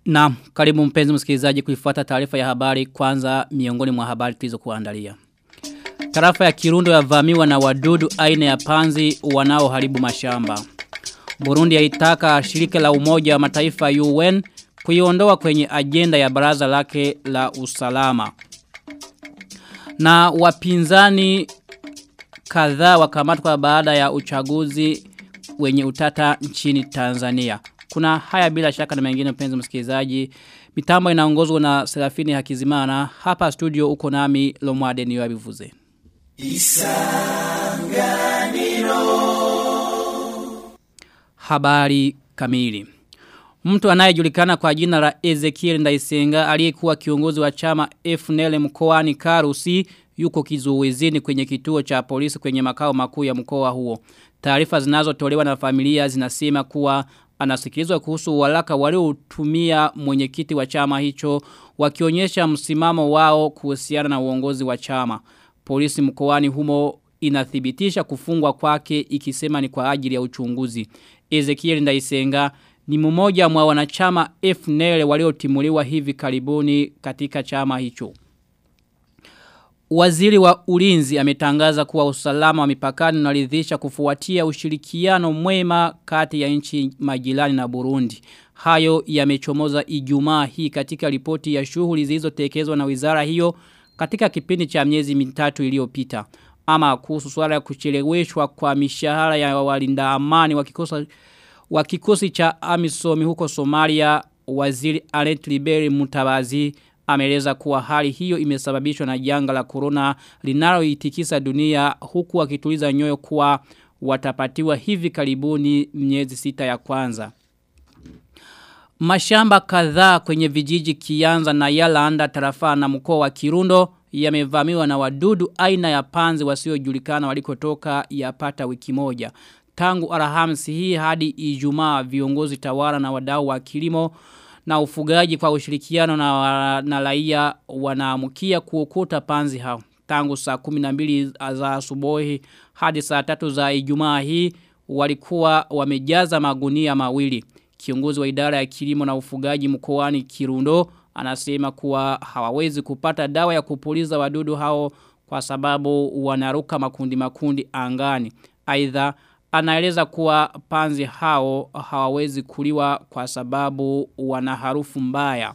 Na karibu mpenzi msikilizaji kuifuata taarifa ya habari kwanza miongoni mwa habari tulizo kuandalia. Tarafa ya Kirundo yavamiwa na wadudu aina ya panzi wanaoharibu mashamba. Burundi yaitaka shirika la umoja wa mataifa UN kuiondoa kwenye ajenda ya baraza lake la usalama. Na wapinzani kadhaa wakamatwa baada ya uchaguzi wenye utata nchini Tanzania. Kuna haya bila shaka na mengine mpenzi msikilizaji. Mitambo inaongozwa na Serafini Hakizimana. Hapa studio uko nami Lomwade niyo abivuze. Isanganiro Habari kamili Mtu anayejulikana kwa jina la Ezekiel Ndaisenga aliyekuwa kiongozi wa chama FNL mkoani Karusi yuko kizuizini kwenye kituo cha polisi kwenye makao makuu ya mkoa huo. Taarifa zinazotolewa na familia zinasema kuwa anasikilizwa kuhusu walaka waliotumia mwenyekiti wa chama hicho wakionyesha msimamo wao kuhusiana na uongozi wa chama. Polisi mkoani humo inathibitisha kufungwa kwake ikisema ni kwa ajili ya uchunguzi. Ezekiel Ndaisenga ni mmoja mwa wanachama FNL waliotimuliwa hivi karibuni katika chama hicho. Waziri wa ulinzi ametangaza kuwa usalama wa mipakani unaridhisha kufuatia ushirikiano mwema kati ya nchi majirani na Burundi. Hayo yamechomoza Ijumaa hii katika ripoti ya shughuli zilizotekelezwa na wizara hiyo katika kipindi cha miezi mitatu iliyopita. Ama kuhusu swala ya kucheleweshwa kwa mishahara ya walinda amani wa kikosi wa kikosi cha Amisom huko Somalia, waziri Alet Liberi Mutabazi ameleza kuwa hali hiyo imesababishwa na janga la corona linaloitikisa dunia huku akituliza nyoyo kuwa watapatiwa hivi karibuni miezi sita ya kwanza. Mashamba kadhaa kwenye vijiji Kianza na Yalanda tarafa na mkoa wa Kirundo yamevamiwa na wadudu aina ya panzi wasiojulikana walikotoka yapata wiki moja. Tangu Alhamisi hii hadi Ijumaa viongozi tawala na wadau wa kilimo na ufugaji kwa ushirikiano na, na raia wanaamukia kuokota panzi hao. Tangu saa 12 za asubuhi hadi saa 3 za Ijumaa hii walikuwa wamejaza magunia mawili. Kiongozi wa idara ya kilimo na ufugaji mkoani Kirundo anasema kuwa hawawezi kupata dawa ya kupuliza wadudu hao kwa sababu wanaruka makundi makundi angani. Aidha anaeleza kuwa panzi hao hawawezi kuliwa kwa sababu wana harufu mbaya.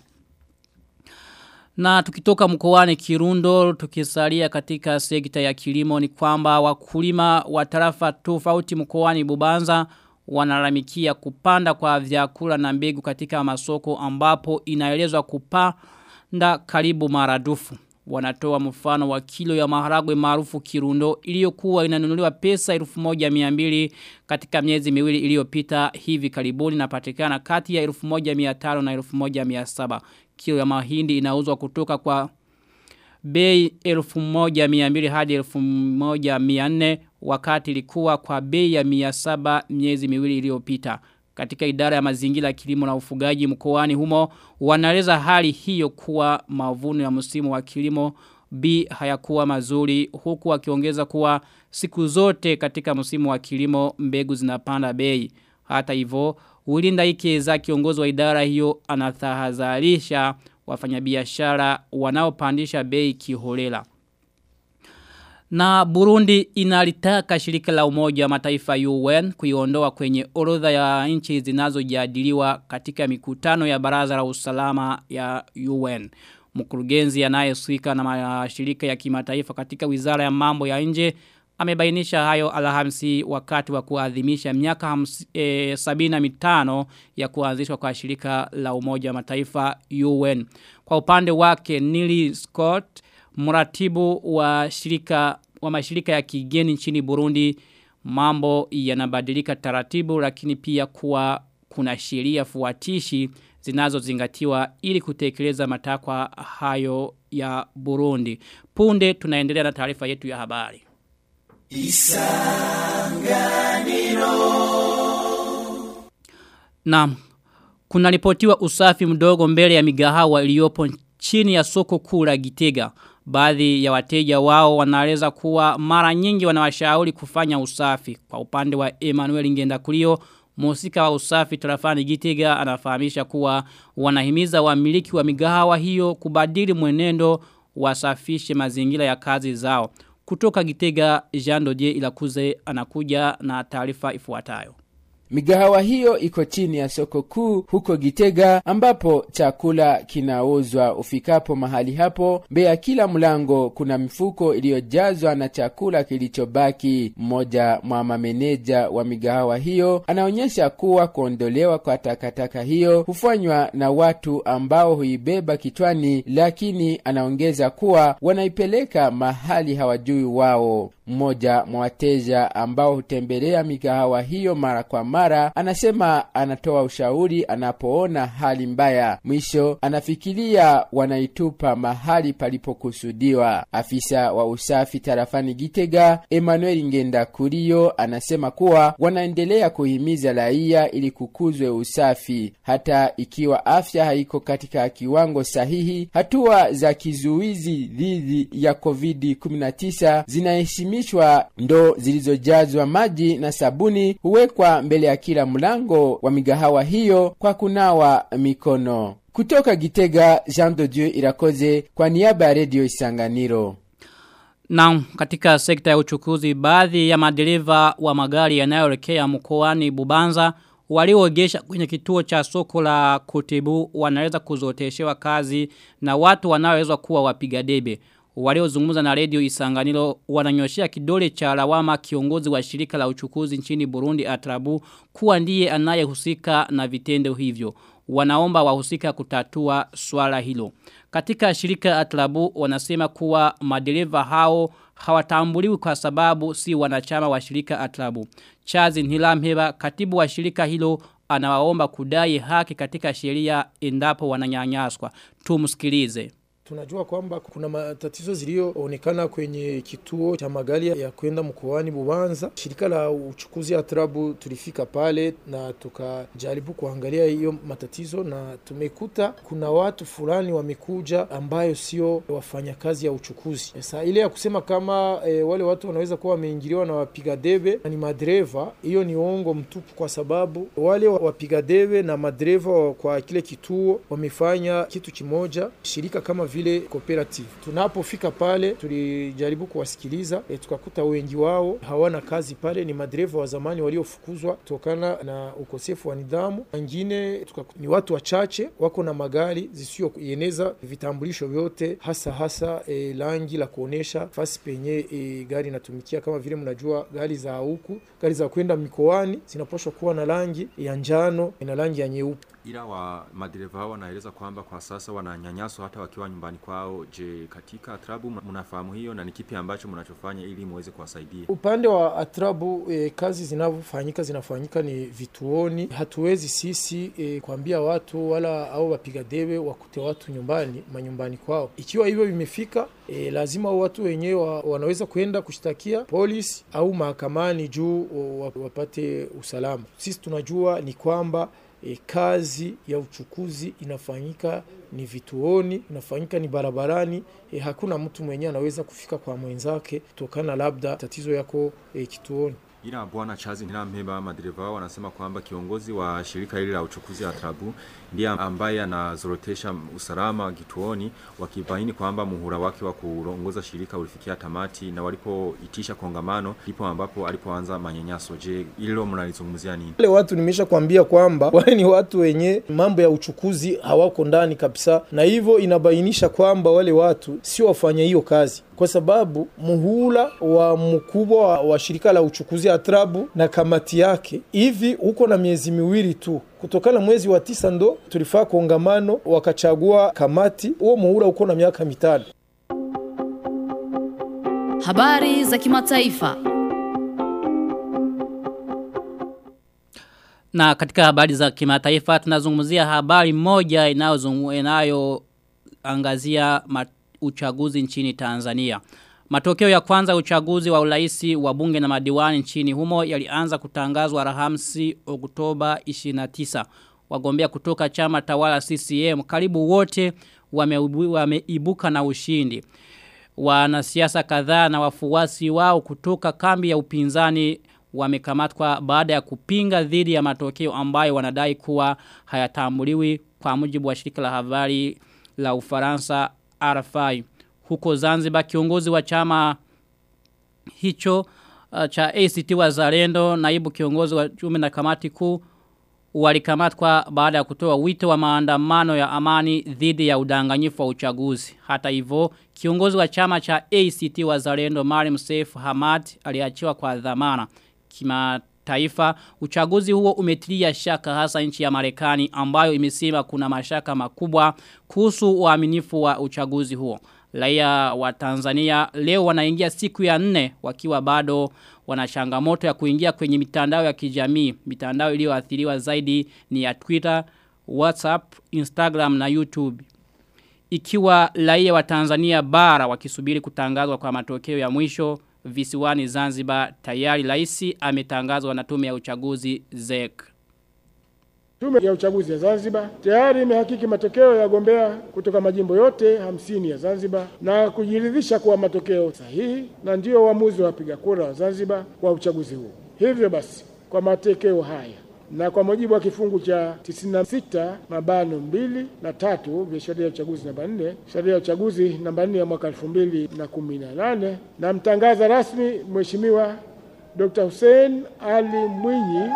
Na tukitoka mkoani Kirundo tukisalia katika sekta ya kilimo ni kwamba wakulima wa tarafa tofauti mkoani Bubanza wanalamikia kupanda kwa vyakula na mbegu katika masoko ambapo inaelezwa kupanda karibu maradufu. Wanatoa mfano wa kilo ya maharagwe maarufu Kirundo iliyokuwa inanunuliwa pesa 1200 katika miezi miwili iliyopita hivi karibuni na patikana kati ya 1500 na 1700. Kilo ya mahindi inauzwa kutoka kwa bei 1200 hadi 1400 wakati ilikuwa kwa bei ya 700 miezi miwili iliyopita. Katika idara ya mazingira kilimo na ufugaji mkoani humo wanaeleza hali hiyo kuwa mavuno ya msimu wa kilimo B hayakuwa mazuri huku wakiongeza kuwa siku zote katika msimu wa kilimo mbegu zinapanda bei. Hata hivyo Ulinda Ikeza kiongozi wa idara hiyo anatahadharisha wafanyabiashara wanaopandisha bei kiholela. Na Burundi inalitaka shirika la umoja wa mataifa UN kuiondoa kwenye orodha ya nchi zinazojadiliwa katika mikutano ya baraza la usalama ya UN. Mkurugenzi anayehusika na mashirika ya kimataifa katika wizara ya mambo ya nje amebainisha hayo alhamisi wakati wa kuadhimisha miaka e, sabina mitano ya kuanzishwa kwa shirika la umoja wa mataifa UN. Kwa upande wake Nili Scott mratibu wa shirika wa mashirika ya kigeni nchini Burundi mambo yanabadilika taratibu lakini pia kuwa kuna sheria fuatishi zinazozingatiwa ili kutekeleza matakwa hayo ya Burundi. Punde tunaendelea na taarifa yetu ya habari. Isanganiro Naam. Kuna ripotiwa usafi mdogo mbele ya migahawa iliyopo chini ya soko kuu la Gitega. Baadhi ya wateja wao wanaeleza kuwa mara nyingi wanawashauri kufanya usafi. Kwa upande wa Emmanuel Ngenda Kulio, Mhusika wa usafi tarafani Gitega anafahamisha kuwa wanahimiza wamiliki wa migahawa hiyo kubadili mwenendo wasafishe mazingira ya kazi zao. Kutoka Gitega Jean Dodier Ilakuze anakuja na taarifa ifuatayo. Migahawa hiyo iko chini ya soko kuu huko Gitega ambapo chakula kinauzwa. Ufikapo mahali hapo, mbele ya kila mlango kuna mifuko iliyojazwa na chakula kilichobaki. Mmoja mwa mameneja wa migahawa hiyo anaonyesha kuwa kuondolewa kwa takataka hiyo hufanywa na watu ambao huibeba kichwani, lakini anaongeza kuwa wanaipeleka mahali hawajui wao. Mmoja mwa wateja ambao hutembelea migahawa hiyo mara kwa mara anasema anatoa ushauri anapoona hali mbaya. Mwisho anafikiria wanaitupa mahali palipokusudiwa. Afisa wa usafi tarafani Gitega Emmanuel Ngenda Kurio anasema kuwa wanaendelea kuhimiza raia ili kukuzwe usafi, hata ikiwa afya haiko katika kiwango sahihi. Hatua za kizuizi dhidi ya COVID-19 zinaheshimishwa. Ndoo zilizojazwa maji na sabuni huwekwa mbele ya kila mlango wa migahawa hiyo kwa kunawa mikono. Kutoka Gitega, Jean de Dieu Irakoze kwa niaba ya redio Isanganiro. Na katika sekta ya uchukuzi baadhi ya madereva wa magari yanayoelekea mkoani Bubanza waliogesha kwenye kituo cha soko la Kutibu wanaweza kuzoteshewa kazi na watu wanaoweza kuwa wapiga debe. Waliozungumza na redio Isanganiro wananyoshea kidole cha lawama kiongozi wa shirika la uchukuzi nchini Burundi Atrabu kuwa ndiye anayehusika na vitendo hivyo. Wanaomba wahusika kutatua swala hilo. Katika shirika Atrabu wanasema kuwa madereva hao hawatambuliwi kwa sababu si wanachama wa shirika Atrabu. Chazi Nilamheba katibu wa shirika hilo anawaomba kudai haki katika sheria endapo wananyanyaswa. Tumsikilize. Tunajua kwamba kuna matatizo ziliyoonekana kwenye kituo cha magari ya kwenda mkoani Bubanza. Shirika la uchukuzi ya Trabu tulifika pale na tukajaribu kuangalia hiyo matatizo, na tumekuta kuna watu fulani wamekuja ambayo sio wafanyakazi ya uchukuzi. Sasa ile ya kusema kama e, wale watu wanaweza kuwa wameingiliwa na wapiga debe na ni madereva, hiyo ni uongo mtupu, kwa sababu wale wapiga debe na madereva kwa kile kituo wamefanya kitu kimoja. Shirika kama vile vile cooperative. Tunapofika pale tulijaribu kuwasikiliza e, tukakuta wengi wao hawana kazi pale, ni madereva wa zamani waliofukuzwa kutokana na ukosefu wa nidhamu. Wengine ni watu wachache wako na magari zisiyoeneza vitambulisho vyote, hasa hasa e, rangi la kuonesha fasi penye e, gari inatumikia. Kama vile mnajua gari za huku, gari za kwenda mikoani zinapaswa kuwa na rangi ya njano na rangi ya nyeupe ila wa madereva hao wanaeleza kwamba kwa sasa wananyanyaswa hata wakiwa nyumbani kwao. Je, katika Atrabu mnafahamu hiyo na ni kipi ambacho mnachofanya ili muweze kuwasaidia? Upande wa Atrabu e, kazi zinavyofanyika zinafanyika ni vituoni. Hatuwezi sisi e, kuambia watu wala au wapiga debe wakute watu nyumbani manyumbani kwao. Ikiwa hivyo vimefika, e, lazima watu wenyewe wa, wanaweza kwenda kushtakia polisi au mahakamani juu wapate usalama. Sisi tunajua ni kwamba E, kazi ya uchukuzi inafanyika ni vituoni, inafanyika ni barabarani. E, hakuna mtu mwenyewe anaweza kufika kwa mwenzake kutokana labda tatizo yako e, kituoni. Ila bwana Chazi Nilampeba madereva wao wanasema kwamba kiongozi wa shirika hili la uchukuzi ya Trabu ndiye ambaye anazorotesha usalama kituoni, wakibaini kwamba muhula wake wa kuongoza shirika ulifikia tamati, na walipoitisha kongamano ndipo ambapo alipoanza manyanyaso. Je, hilo mnalizungumzia nini? Wale watu nimesha kwambia kwamba wale ni watu wenye mambo ya uchukuzi hawako ndani kabisa, na hivyo inabainisha kwamba wale watu sio wafanya hiyo kazi kwa sababu muhula wa mkubwa wa, wa shirika la uchukuzi Atrabu na kamati yake hivi huko na miezi miwili tu kutokana mwezi wa tisa ndo tulifaa kongamano wakachagua kamati. Huo muhula uko na miaka mitano. Habari za kimataifa. Na katika habari za kimataifa tunazungumzia habari moja inayoangazia uchaguzi nchini Tanzania. Matokeo ya kwanza uchaguzi wa ulaisi wa bunge na madiwani nchini humo yalianza kutangazwa Alhamisi Oktoba 29. Wagombea kutoka chama tawala CCM karibu wote wameibuka wame na ushindi. Wanasiasa kadhaa na wafuasi wao kutoka kambi ya upinzani wamekamatwa baada ya kupinga dhidi ya matokeo ambayo wanadai kuwa hayatambuliwi kwa mujibu wa shirika la habari la Ufaransa RFI. Huko Zanzibar kiongozi wa chama hicho uh, cha ACT Wazalendo naibu kiongozi wa tume na kamati kuu walikamatwa baada ya kutoa wito wa maandamano ya amani dhidi ya udanganyifu wa uchaguzi. Hata hivyo, kiongozi wa chama cha ACT Wazalendo Marim Seif Hamad aliachiwa kwa dhamana. Kimataifa, uchaguzi huo umetilia shaka hasa nchi ya Marekani ambayo imesema kuna mashaka makubwa kuhusu uaminifu wa uchaguzi huo. Raia wa Tanzania leo wanaingia siku ya nne wakiwa bado wana changamoto ya kuingia kwenye mitandao ya kijamii. Mitandao iliyoathiriwa zaidi ni ya Twitter, WhatsApp, Instagram na YouTube. Ikiwa raia wa Tanzania bara wakisubiri kutangazwa kwa matokeo ya mwisho visiwani Zanzibar tayari rais ametangazwa na tume ya uchaguzi ZEC. Tume ya uchaguzi ya Zanzibar tayari imehakiki matokeo ya wagombea kutoka majimbo yote hamsini ya Zanzibar na kujiridhisha kuwa matokeo sahihi na ndiyo uamuzi wa wapiga kura wa Zanzibar kwa uchaguzi huu. Hivyo basi, kwa matokeo haya na kwa mujibu wa kifungu cha 96 mabano mbili na tatu vya sheria ya uchaguzi namba 4 sheria ya uchaguzi namba 4 ya mwaka 2018 namtangaza rasmi Mheshimiwa Dr. Hussein Ali Mwinyi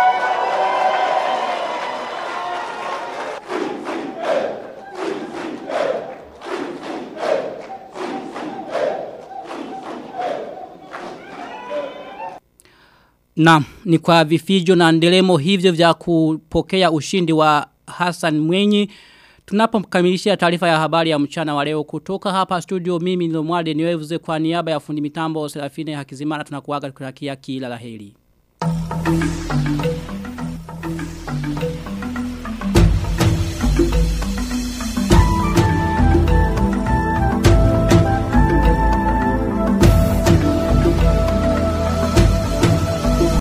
Na ni kwa vifijo na ndelemo hivyo vya kupokea ushindi wa Hassan Mwenyi Tunapomkamilishia taarifa ya habari ya mchana wa leo kutoka hapa studio mimi ndo mwade niwevuze kwa niaba ya fundi mitambo Serafine Hakizimana tunakuaga tukirakia kila laheri.